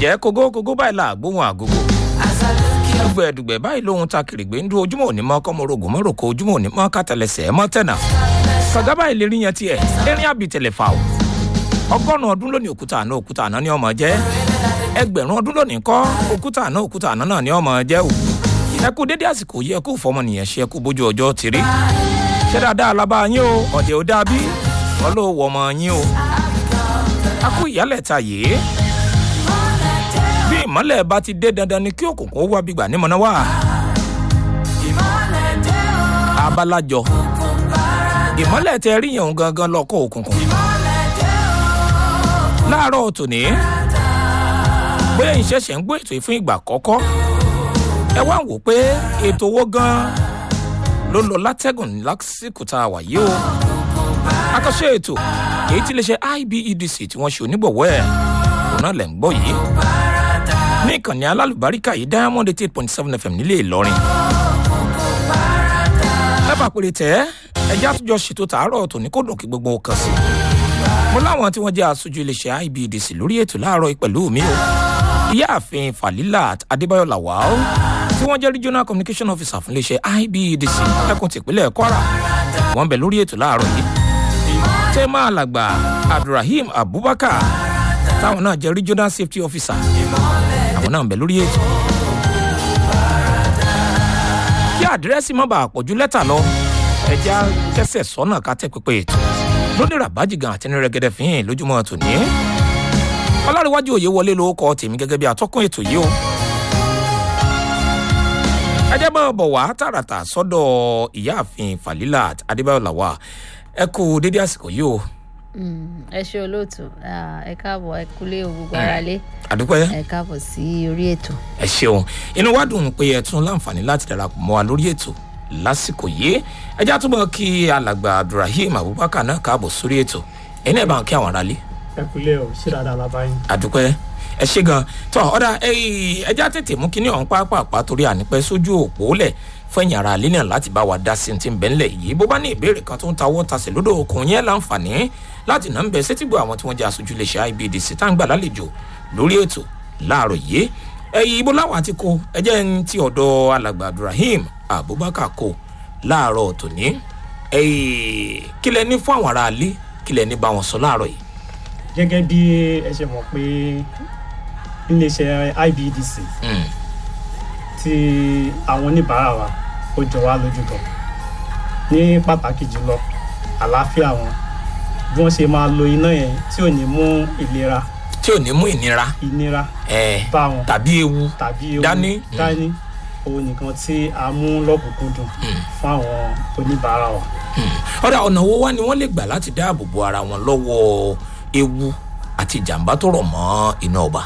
ǹjẹ́ kógó kógó báyìí là gbóhùn àgógó dùgbẹ̀ dùgbẹ̀ báyìí lóhun ta kìrìgbé ń dún ojúmọ́ òní mọ́ kọ́mọ́rogùn mọ́ròkó ojúmọ́ òní mọ́ kátàlẹ́sẹ̀ mọ́ tẹ̀nà kàgá báyìí lè rí yẹn tiẹ̀ erin àbìtẹ̀lẹ̀ fà ó ọgọ́rùn-ún ọdún lónìí òkúta àná òkúta àná ni ọmọ jẹ́ ẹgbẹ̀rún ọdún lónìí kọ́ òkúta àná òkúta àná náà ni ọmọ jẹ́ o ẹ kú dédé àsìkò yìí ẹ kú fọmọnìyàn ṣe ẹ kú bójú ọjọ́ ti rí ṣé dáadáa lábá yín o ọ̀dẹ̀ ò dàbí wọ́n ló wọ ọmọ yín o a kú ìyálẹ̀ ta yìí bí ìmọ̀lẹ̀ bá ti dé dandan ni kí òkùnkùn ó wá bí gbà nímọ̀nà wá abalajọ ìmọ̀lẹ̀ tẹ rí yẹn gangan lọ́kọ̀ òkùnkùn láàárọ̀ tòní bóyá ìṣẹ̀ṣẹ̀ ń gbọ́ ètò yìí fún ìgbà àkọ́kọ́ ẹ wá wò pé ètò owó gan ló lọ látẹ́gùn lásìkò tá a wà yìí o akọ́ṣẹ́ ètò èyí tí iléeṣẹ́ ibedc tí wọ́n ṣe onígbọ̀wọ́ ẹ̀ òun náà lẹ̀ ń gbọ́ yìí ní ìkànnì alálùbáríkà yìí diamond eight point seven fm nílé ìlọrin lẹ́bàá péré tẹ́ ẹjẹ́ àtúnjọ ṣètò tààrọ̀ tòní kó dùn kí gbogbo kan sí mo láwọn tí wọ́n jẹ́ aṣojú iléeṣẹ́ ibedc lórí ètò láàárọ̀ pẹ̀lú mi o ìyáàfin falilat adébáyọ̀ lawal tí wọ́n jẹ́ regional communication officer fún iléeṣẹ́ ibedc ẹkùn tìpínlẹ̀ kwara wọ́n bẹ̀ lórí ètò láàárọ̀ yìí tẹ́mà alàgbà abdulrahim abubakar táwọn náà jẹ́ regional safety officer àwọn náà ń bẹ̀ lórí ètò. kí àdírẹ́sì má bàa pọ̀jù lẹ́tà lọ ẹja kẹsẹ̀ sọ́nà ká tẹ́ pípé ètò lónìí rabaji gan àti nírẹ́gẹ́dẹ́ fihàn lójúmọ́ tòní. ọlárẹ̀wájú òye wọlé ló kọ́ tèmi gẹ́gẹ́ bí atọ́kùn ètò yìí o. ẹ jẹ́ bọ́ bọ̀ wá tààràtà sọ́dọ̀ ìyáàfin falilat adébáyọ̀ làwà ẹ kú dédé àsìkò yìí o. ẹ ṣe olóòtú ẹ káàbọ̀ ẹ kúlé gbogbo ara lé àdúpẹ́ ẹ káàbọ̀ sí orí ètò. ẹ ṣeun inú wa dùn pé ẹ tún láǹfààní láti darapọ̀ mọ́ wa lórí ètò lásìkò yìí ẹ já túbọ̀ kí alàgbà abdulrahim abubakar náà káàbọ̀ sórí ètò ẹni ẹ̀ bá ń kí àwọn aráalé. ẹ kúlé o ṣé dáadáa la bá yín. àdúpẹ́ ẹ ṣe gan tọ ọ̀dà ẹ já tètè mú kíní ọ̀hún pápápá torí ànípẹ́ sójú òpó lẹ̀ fẹ̀yìn ara alẹ́ náà láti bá wa dá sí ti ń bẹ́ ńlẹ̀ yìí bó bá ní ìbéèrè kan tó ń tawọ́ tasẹ̀ lódò okùn yẹn láǹfààní láti nà ń bẹ sétígbò àwọn tí wọ́n jẹ́ aṣojú iléeṣẹ́ ibdc tá ń gbà lálejò lórí ètò láàárọ̀ yìí ẹ̀yìn ibo láwọn àti kó ẹjẹ́ ń ti ọ̀dọ̀ alàgbà abdulrahim abubakar kó láàárọ̀ tòní kílẹ̀ ní fún àwọn ará alẹ́ kílẹ̀ ní bá wọn sọ láàárọ̀ yìí. gẹ́gẹ́ bí ẹ ṣe mọ̀ pé iléeṣẹ́ ibdc ti àwọn oníbàárà wa ó jọ wá lójú gan ní pàtàkì jùlọ àlàáfíà wọn bí wọ́n ṣe máa lo iná yẹn tí ò ní mú ìlera tí ò ní mú ìnira ìnira ẹ bá wọn tàbí ewu tàbí ewu dání. dání òun nìkan tí a mú lọ́kùnkúndùn fún àwọn oníbàárà wa. ọ̀dà ọ̀nà wo wá ni wọ́n lè gbà láti dáàbò bo ara wọn lọ́wọ́ ewu àti ìjàmbá tó rọ̀ mọ́ iná ọba.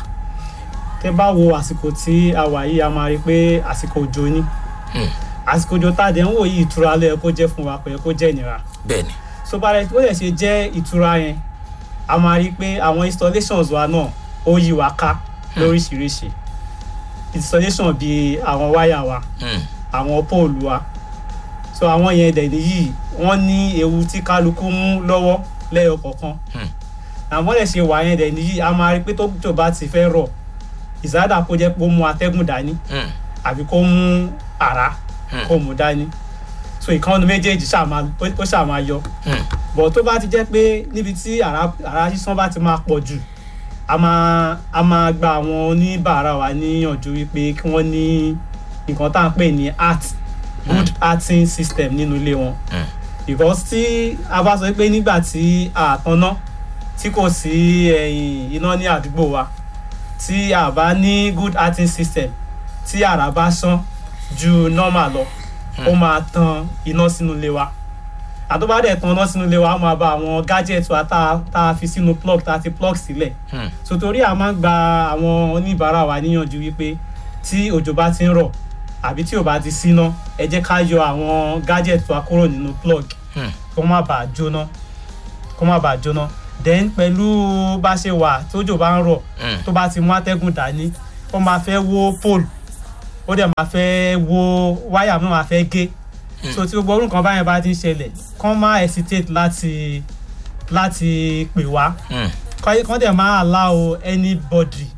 tẹ bá wo àsìkò tí a wà yìí a máa rí i pé àsìkò òjò ni àsìkò òjò tá a dẹ̀ ń wò yìí ìtura ló yẹ kó jẹ́ fún wa kò yẹ kó jẹ́ ìnira bẹ́ẹ̀ ni so bá rẹ ó lè ṣe jẹ́ ìtura yẹn a máa rí i pé àwọn installations wa náà ó yí wa ká lóríṣiríṣi installation bíi àwọn wáyà wa Hmm. àwọn póòlù wa so àwọn yẹn dẹ̀ nìyí wọ́n ní ewu tí kálukú mú lọ́wọ́ lẹ́yọ kọ̀ọ̀kan Hmm. àwọn lè ṣe wà yẹn dẹ̀ nìyí a máa rí i pé tó tó bá ti fẹ́ rọ̀ ìsáàdà kó jẹ́ pé ó mú atẹ́gùn dání Hmm. àbí kó mú àrá Hmm. kó mú dání so ìkànnì méjèèjì ṣáà máa ó ṣáà máa yọ Hmm. bọ̀ tó bá ti jẹ́ pé níbi tí àrá àrá sísán bá ti máa pọ̀ jù a máa a máa gba àwọn oníbàárà wa níyànjú wípé kí wọ́n ní nǹkan tá à ń pè ní art good arting system nínú ilé wọn Hmm. because tí a bá sọ pé nígbà tí a tanná tí kò sí ẹ̀yìn iná ní àdúgbò wa tí a bá ní good arting system tí àrá bá sán ju normal lọ ó máa tan iná sínú ilé wa àtọ́bá dẹ̀ tan iná sínú ilé wa á máa ba àwọn gadget wa tá a- tá a fi sínú plug tá a ti plug sílẹ̀ Hmm. so torí a máa ń gba àwọn oníbàárà wa níyànjú wípé tí òjò bá ti ń rọ̀ àbí tí ò bá ti síná ẹ jẹ́ ká yọ àwọn gadget wa kúrò nínú plug Hmm. kó má bàa jóná kó má bàa jóná then pẹ̀lú bá ṣe wà tójò bá ń rọ̀ Hmm. tó bá ti mú atẹ́gùn dání ó máa fẹ́ wó pole ó dẹ̀ máa fẹ́ wó wáyà náà máa fẹ́ gé so tí gbogbo orúkọ báyẹn bá ti ń ṣẹlẹ̀ kán má hesitate láti láti pè wá Hmm. kọ́ kọ́ dẹ̀ máa allow anybody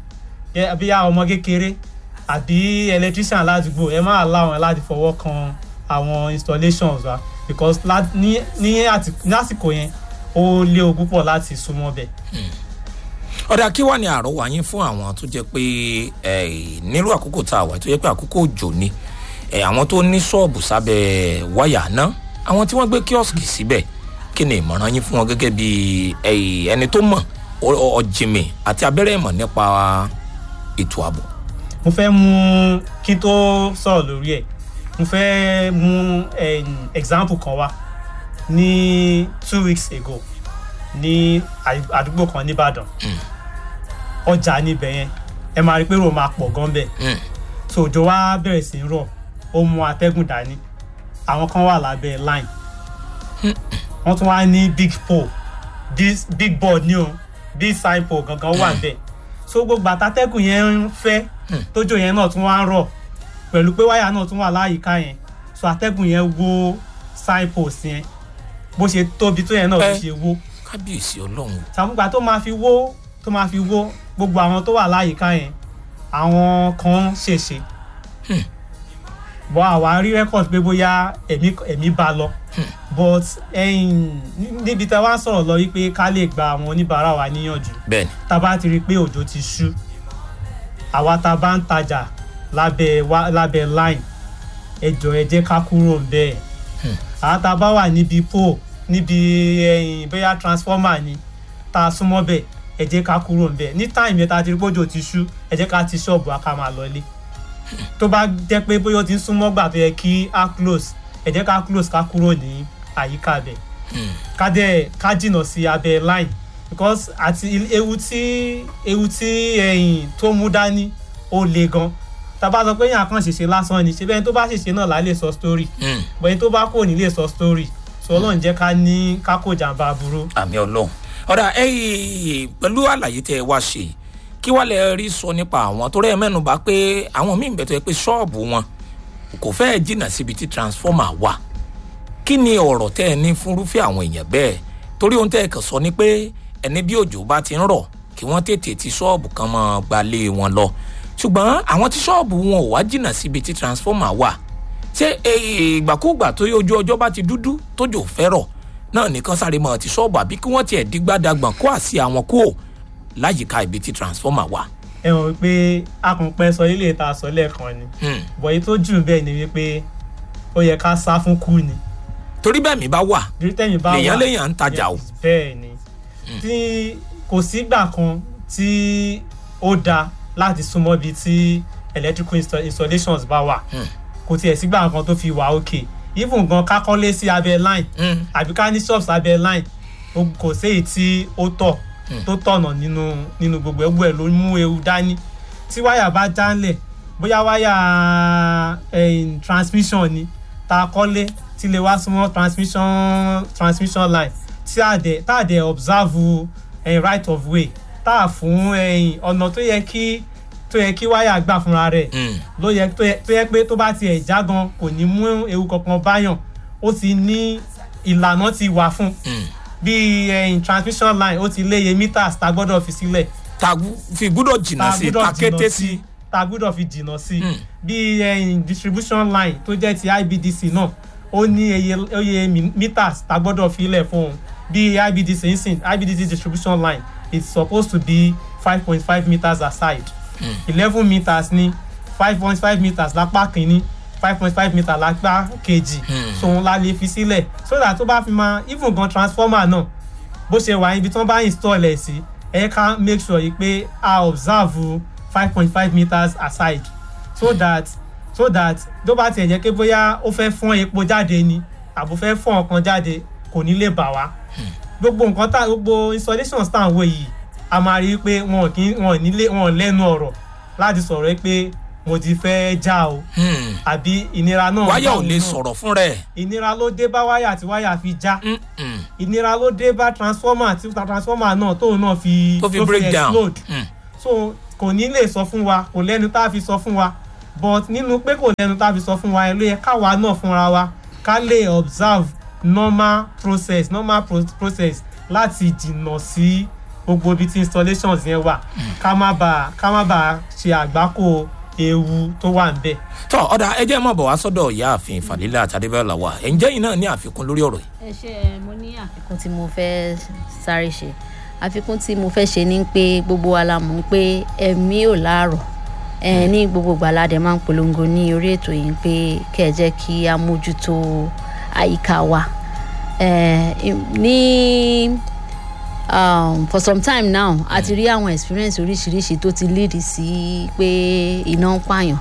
Gẹ́- bí a ọmọ kékeré àbí electrician ládùúgbò ẹ má láwọn láti fọwọ́ kan àwọn installations wa because lá- ní ní àti- ní àsìkò yẹn ó léwu púpọ̀ láti súnmọ́ bẹ̀. ọ̀dà kí wàá ní àrọ́wà yín fún àwọn tó jẹ́ pé eh, nílùú àkókò tá a wà tó jẹ́ pé àkókò òjò ni eh, àwọn tó ní ṣọ́ọ̀bù sábẹ́ wáyà náà àwọn tí wọ́n gbé kíọ́sìkì síbẹ̀ kí ni ìmọ̀ràn yín fún wọn gẹ́gẹ́ bí eh, ẹni tó mọ̀ ọ- ọ- ọ̀jìnmì àti abẹ́rẹ́ ìmọ̀ nípa ètò ààbò. mo fẹ́ mú kí n tó sọ̀rọ̀ lórí ẹ̀ mo fẹ́ mú eh, example kan wá ní two weeks ago ní àdú- àdúgbò kan nìbàdàn ọjà níbẹ̀ yẹn ẹ máa rí i pé rò máa pọ̀ gan bẹ́ẹ̀ Mm. so òjò wa bẹ̀rẹ̀ sí í rọ̀ ó mú atẹ́gùn dání àwọn kan wà lábẹ́ line wọ́n tún wá ní big pole this big board ní o big sign pole gangan wà bẹ́ẹ̀ so gbogbo àtàtẹ́gùn yẹn ń fẹ́ tójò yẹn náà tún wá ń rọ̀ pẹ̀lú pé wáyà náà tún wà láyìíká yẹn so atẹ́gùn yẹn wó sign post yẹn bó ṣe tóbi tó yẹn náà ló Ẹ. ṣe wó kábíyèsí ọlọ́run sàmúgbà tó máa fi wó tó máa fi wó gbogbo àwọn tó wà láyìíká yẹn àwọn kan ṣèṣe bọ́ àwa rí rẹ́kọ̀d pé bóyá ẹ̀mí ẹ̀mí bá lọ but ẹ̀yìn níbi tá a wá sọ̀rọ̀ lọ wípé ká lè gba àwọn oníbàárà wa níyànjú bẹ́ẹ̀ ni tá a bá ti rí i pé òjò ti ṣú àwa tá a bá ń tajà lábẹ́ wá lábẹ́ line ẹ jọ̀ọ́ ẹ jẹ́ ká kúrò ń bẹ́ẹ̀ àwa tá a bá wà níbi pole níbi ẹ̀yìn bóyá transformer ni tá a súnmọ́ bẹ́ẹ̀ ẹ jẹ́ ká kúrò ń bẹ́ẹ̀ ní time yẹn tá a ti rí pé òjò ti ṣú ẹ jẹ́ ká ti ṣọ́ọ̀bù wa ká máa lọlé tó bá jẹ́ pé bóyá ó ti ń súnmọ́ gbà tó yẹ kí á close ẹ jẹ́ ká close ká kúrò ní àyíká bẹ́ẹ̀ ká dẹ̀ ká jìnnà sí abẹ́ line because àti il- ewu tí ewu tí ẹ̀yìn tó mú dání ó le gan tá a bá sọ pé yàn kàn ṣèṣe lásán ni ṣe bẹ́ẹ̀ tó bá ṣèṣe náà là lè sọ story Mm. bẹ́ẹ̀ tó bá kò ní lè sọ story so ọlọ́run jẹ́ ká ní ká kó jàǹbá aburú. àmì ọlọ́run ọ̀dà ẹ̀yìn pẹ̀lú àlàyé tẹ́ ẹ wá ṣe kí wàá lè rí sọ nípa àwọn tó rẹ̀ mẹ́nu bá pé àwọn míì bẹ̀ tó yẹ pé ṣọ́ọ̀bù wọn kò fẹ́ẹ̀ jìnnà síbi tí transformer wà kí ni ọ̀rọ̀ tẹ́ ẹ ní fúnrúfẹ́ àwọn èèyàn bẹ́ẹ̀ torí ohun tẹ́ ẹ kàn sọ ni pé ẹni bí òjò bá ti ń rọ̀ kí wọ́n tètè ti ṣọ́ọ̀bù kan mọ́ gbalé wọn lọ ṣùgbọ́n àwọn tí ṣọ́ọ̀bù wọn ò wá jìnnà síbi tí transformer wà ṣé eh, ìgbàkúùgbà tó yẹ ojú ọjọ́ bá ti dúdú tójò fẹ́rọ̀ náà nìkan sáré mọ́ ti ṣọ́ọ̀bù àbí kí wọ́n tiẹ̀ dígbàdàgbọ̀n kó àsì àwọn kúò láyìíká ibi tí transformer wà. ẹ mọ̀ wípé akùnpẹ́ sọ ilé ìta sọ lẹ́ẹ̀kan ni Hmm. bọ̀ èyí tó jù bẹ́ẹ̀ ni wípé ó yẹ ká sá fún kú ni torí bẹ́ẹ̀ mi bá wà torí tẹ́yìn bá wà lèèyàn léèyàn ń tajà o. bẹ́ẹ̀ ni tí kò sígbà kan tí ó dáa láti súnmọ́ bíi tí electrical insta- installations bá wà Hmm. kò tiẹ̀ sígbà kan tó fi wà òkè even gan ká kọ́lé sí abẹ́ line Hmm. àbí ká ní shops abẹ́ line ó- kò séyìí tí ó tọ̀ tó tọ̀nà nínú nínú gbogbo ẹgbẹ́ ẹ̀ ló mú ewu dání tí wáyà bá jálẹ̀ bóyá wáyà eh, transmission ni tá a kọ́lé tí lè wá súnmọ́ transmission transmission line tí a dẹ̀ tá a dẹ̀ observe eh, right of way tá a fún eh, ọ̀nà tó yẹ kí tó yẹ kí wáyà gbà fúnra rẹ̀ Hmm. ló yẹ tó yẹ tó yẹ pé tó bá tiẹ̀ já gan kò ní mú ewu kankan báyàn ó ti ní ìlànà ti wà fún Hmm. bí ẹyin transmission line ó ti léye meters tá a gbọ́dọ̀ fi sílẹ̀ ta fi gbúdọ̀ jìnnà tá a sí gbọ́dọ̀ ta kété jìnnà sí. sí tá a gbọ́dọ̀ fi jìnnà sí Mm. bí ẹyin distribution line tó jẹ́ ti ibdc náà ó ní eye oye mi- meters tá a gbọ́dọ̀ fi lẹ̀ fún un bí ibdc nsìn ibdc distribution line is supposed to be five point five meters aside eleven meters ní five point five meters lápá kínní five point five meters lápá kejì Mm. so òun la lè fi sílẹ̀ so that tó bá fi máa even gan transformer náà bó ṣe wà ibi tí wọ́n bá install ẹ̀ sí ẹ ká make sure yìí pé a observe five point five meters aside so that so that tó bá tiẹ̀ jẹ́ pé bóyá ó fẹ́ fọ́n epo jáde ni àbò fẹ́ fọ́n ọkàn jáde kò ní lè bà wá gbogbo nǹkan tá gbogbo installations tá à ń wò yìí a máa rí i pé wọn kì í wọn nílé wọn lẹ́nu ọ̀rọ̀ láti sọ̀rọ̀ pé mo ti fẹ́ já o Hmm. àbí ìnira náà wáyà bá ò òun lè náà. sọ̀rọ̀ fún rẹ̀. ìnira ló dé bá wáyà tí wáyà fi já Hmm, hmm. ìnira ló dé bá transformer tí transformer náà tóun náà fi tó fi break down. explode Hmm. so kò ní lè sọ fún wa kò lẹ́nu tá a fi sọ fún wa but nínú pé kò lẹ́nu tá a fi sọ fún wa ẹ ló yẹ káwa náà fúnra wa ká lè observe normal process normal pro process láti jìnnà sí gbogbo ibi tí installations yẹn wà ká má bàa ká má bàa ṣe àgbákò ewu tó wà níbẹ̀. tọ ọ̀dà ẹ jẹ́ mọ̀ bọ̀ wá sọ́dọ̀ ìyáàfin fàlílà àtàdébẹ́là wa ẹ̀ ǹjẹ́ yìí náà ní àfikún lórí ọ̀rọ̀ yìí. ẹ ṣe ẹ mo ní àfikún tí mo fẹ́ sáré ṣe àfikún tí mo fẹ́ ṣe ni pé gbogbo wa la mọ̀ pé ẹ̀mí ò láàrọ̀ ẹ ní gbogbo gbàládẹ máa ń polongo ní orí ètò yìí pé kẹ́ ẹ jẹ́ kí a mójútó àyíká wa ẹ ní um, for some time now a ti rí àwọn experience oríṣiríṣi tó ti lead sí pé iná ń pààyàn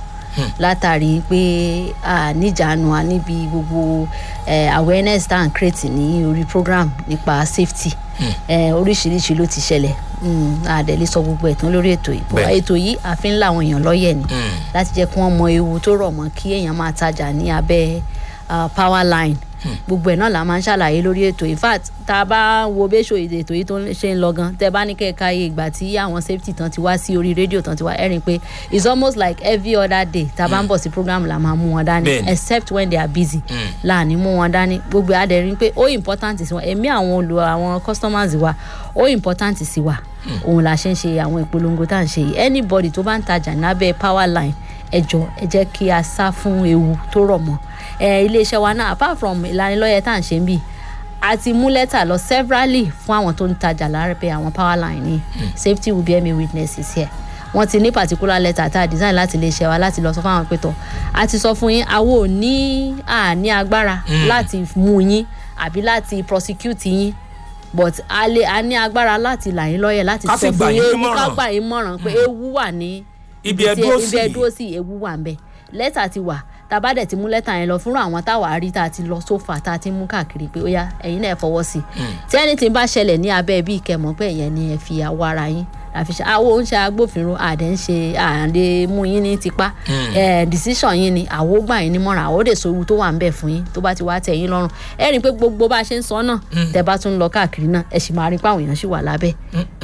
látàrí pé a níjànú a níbi gbogbo eh, awareness tá à ń create ní orí program nípa safety eh, oríṣiríṣi ló ti ṣẹlẹ̀ mm, a dẹ̀ lè sọ gbogbo ẹ̀ tán lórí ètò yìí But Bẹ́ẹ̀. ètò yìí àfi ń làwọn èèyàn lọ́yẹ̀ ni láti jẹ́ kí wọ́n mọ ewu tó rọ̀ mọ́ kí èèyàn máa tajà ní abẹ́ ah, power line gbogbo ẹ̀ náà la máa ń ṣàlàyé lórí ètò in fact tá a bá wo béṣọ ètò yìí tó ń ṣe ń lọ gan tẹ bá ní kẹ́ẹ̀ka iye ìgbà tí àwọn safety tán ti wá sí orí rédíò tán ti wá ẹ̀rìn pé it's almost like every other day tá a bá ń bọ̀ sí program la máa mú wọn dání Bẹ́ẹ̀ni. except when they are busy láàní mú wọn dání gbogbo adẹ̀rín pé ó important sí wọn ẹ̀mí àwọn olù àwọn customers wa ó important sí wa òun la ṣe ń ṣe àwọn ìpolongo tá à ń ṣe yìí anybody tó bá ń tajà lábẹ́ power line ẹ jọ ẹ jẹ́ kí a sá fún ewu tó rọ̀ mọ́ ẹ iléeṣẹ́ wa náà apart from ìlanilọ́yẹ̀ tá à ń ṣe ń bì a ti mú lẹ́tà lọ severally fún àwọn tó ń tajà lábẹ́ àwọn power line ní safety will bear me witnesses here wọ́n ti ní particular letter tá a design láti iléeṣẹ́ wa láti lọ sọ fún àwọn pẹ̀tọ̀ a ti sọ fún yín àwọn ò ní àní agbára láti mú yín àbí láti prosecute yín but a lè a ní agbára láti là yín lọ́yẹ̀ láti Ká sì sọ gbà fún yín yín nímọ̀ràn. ká gbà yín mọ̀ràn pé ewu wà ní ibi ẹ dúró sí ibi ẹ dúró sí ewu wà ń bẹ lẹ́tà ti wà tá a bá dẹ̀ ti mú lẹ́tà yẹn lọ fúnra àwọn táwa rí tá a ti lọ sófà tá a ti mú káàkiri pé ó yá ẹ̀yin náà ẹ fọwọ́ sí i tí ẹni tí ń bá ṣẹlẹ̀ ní abẹ́ bí ìkẹmọ̀ pé ẹ̀yẹn ni ẹ fi àwọ̀ ara yín àfi ṣe àwọn oúnjẹ agbófinró àdé ń ṣe àdé mú yín ní tipa ẹ decision yín ni àwo gbà yín nímọ̀ràn àwo dè sóru tó wà ń bẹ̀ fún yín tó bá ti wá tẹ̀ yín lọ́rùn ẹ rí i pé gbogbo bá a ṣe ń sọ náà tẹ bá tún lọ káàkiri náà ẹ sì máa rí i pé àwọn èèyàn sì wà lábẹ́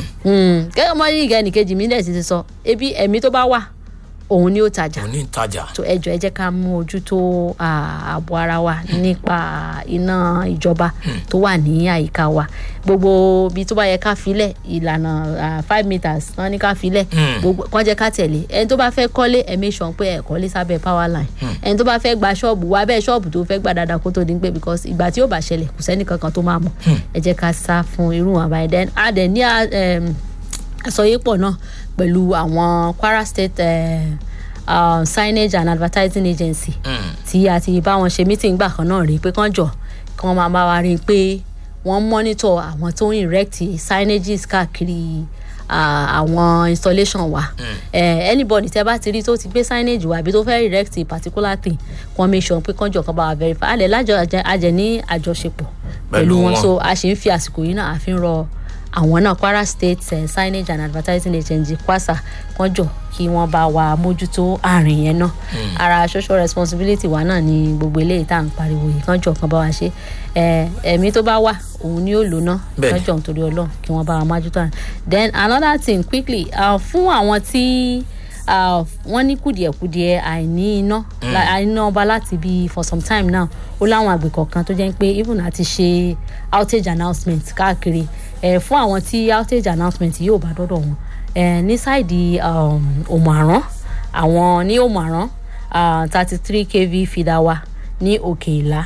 gẹ́gẹ́ mọ́ yìí gẹ́ ẹnìkejì mi dẹ̀ ti ti sọ ebi ẹ̀mí tó bá wà òun ni ó tajà òní ń tajà tó ẹjọ ẹ jẹ́ ká mú ojú tó ah, ààbò ara wa nípa iná ìjọba tó wà ní àyíká wa gbogbo ibi tó bá yẹ ká filẹ̀ ìlànà ah, five meters wọ́n ní ká filẹ̀ gbogbo kàn jẹ́ ká tẹ̀lé ẹni tó bá fẹ́ kọ́lé ẹ make sure pé ẹ kọ́lé sábẹ́ power line ẹni tó bá fẹ́ gba ṣọ́ọ̀bù wá bẹ́ẹ̀ ṣọ́ọ̀bù tó fẹ́ gbà dáadáa kó tó di pé because ìgbà tí yóò bá ṣẹlẹ̀ kò sẹ́ni kankan tó máa mọ̀ ẹ jẹ́ ká sá fún irú wọn báyìí then a dẹ̀ ní ah, em, àsọyépọ̀ náà pẹ̀lú àwọn Kwara State uh, uh, signage and advertising agency tí a ti bá wọn ṣe meeting gbà kan náà rí pé kán jọ kí wọ́n máa bá wa rí i pé wọ́n monitor àwọn tó ń erect signages káàkiri ah, àwọn installation wa Eh, anybody tẹ́ bá ti rí tó ti gbé signage wa àbí tó fẹ́ erect a particular thing kàn make sure pé kán jọ kán bá wa verify alẹ́ lájọ àjẹ ní àjọṣepọ̀ Pẹ̀lú pẹ̀lú wọn wọn. so a ṣe ń fi àsìkò yìí náà àfi ń rọ àwọn náà Kwara State eh, signage and advertising agency kwasa kan jọ kí wọ́n bá wa mójútó àárín yẹn náà ara social responsibility wa náà ni gbogbo eléyìí tá à ń pariwo yìí kan jọ kan bá wa ṣe Eh, ẹ̀mí tó bá wà òun ni ó lò náà Bẹ́ẹ̀ni. kan jọ nítorí Ọlọ́run kí wọ́n bá wa mójútó àárín then another thing quickly uh, fún àwọn tí uh, wọ́n ní kùdìẹ̀kudiẹ àìní iná la- àìní ọba láti bí for some time now ó láwọn àgbẹ̀ kọ̀ọ̀kan tó jẹ́ pé even àti ṣe outage announcement káàkiri eh, fún àwọn tí outage announcement yóò bá dọ́dọ̀ wọn eh, ní sáìdì um, òmùàrán àwọn ní òmùàrán thirty three kv feeder wa ní òkè ìlà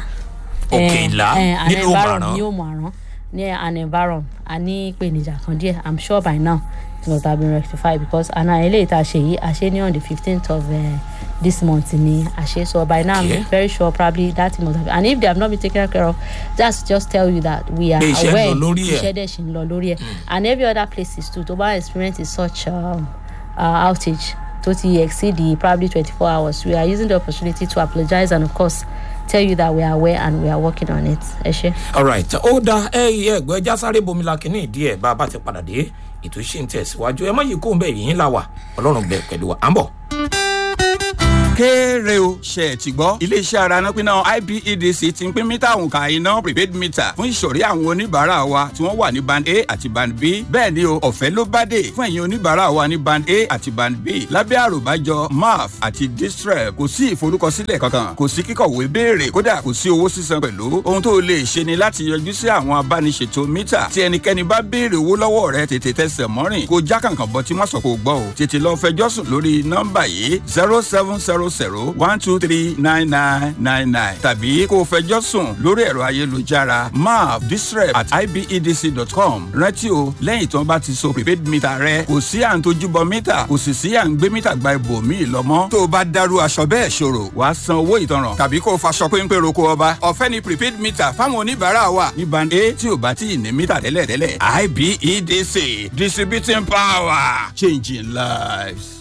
Òkè Ìlà nínú Òmùàrán. ní òmùàrán ní an environ a ní ìpèníjà kan díẹ̀ i'm sure by now it must have been rectified because àná eléyìí tá a ṣe yìí a ṣe ní on the fifteenth of uh, this month ni a ṣe so by now Okay. i'm very sure probably that thing must have and if they have not been taken care of just just tell you that we are Pé iṣẹ́ ń aware lọ lórí ẹ̀. iṣẹ́ dẹ̀ ṣì ń lọ lórí ẹ̀ and every other places too tó bá experience such um, uh, outage tó ti exceed the probably twenty-four hours we are using the opportunity to apologize and of course tell you that we are aware and we are working on it ẹ ṣe. alright ó da ẹ yẹ ẹgbẹ́ ẹja sáré bomi la kínní ìdí ẹ̀ bá a bá ti padà dé ètò ìṣe ń tẹ̀síwájú ẹ má yí kó ń bẹ̀ yìí ńlá wà ọlọ́run bẹ̀ pẹ̀lú wa à ń bọ̀. kéré o ṣe ẹ̀ ti gbọ́ iléeṣẹ́ ara nápínná ibedc ti ń pín mítà òǹkà iná prepaid meter fún ìsọ̀rí àwọn oníbàárà wa tí wọ́n wà ní band a àti band b bẹ́ẹ̀ ni o ọ̀fẹ́ ló bá dé fún ẹ̀yin oníbàárà wa ní band a àti band b lábẹ́ àròbájọ maf àti distrep kò sí ìforúkọsílẹ̀ kankan kò sí kíkọ̀wé béèrè kódà kò sí owó sísan pẹ̀lú ohun tó lè ṣe ni láti yọjú sí àwọn abániṣètò mítà tí ẹnikẹ́ni bá béèrè owó lọ́wọ́ rẹ tètè tẹsẹ̀ mọ́rìn kó já kàǹkàn bọ́ tí má sọ kó gbọ́ o tètè lọ fẹjọ́ sùn lórí nọ́mbà yìí zero seven zero zero one two three nine nine nine nine tàbí kó fẹjọ́ sùn lórí ẹ̀rọ ayélujára map distrep at ibedc.com rántí o lẹ́yìn tí wọ́n bá ti so prepaid meter rẹ kò sí à ń tojúbọ mítà kò sì sí à ń gbé mítà gba ibòmíì lọ́mọ́ tó o bá dárú aṣọ bẹ́ẹ̀ ṣòro wàá san owó ìtanràn tàbí kó o faṣọ péńpé roko ọba ọ̀fẹ́ ni prepaid meter fáwọn oníbàárà wa ní band a tí o bá tí ì ní mítà tẹ́lẹ̀tẹ́lẹ̀ ibedc distributing power changing lives.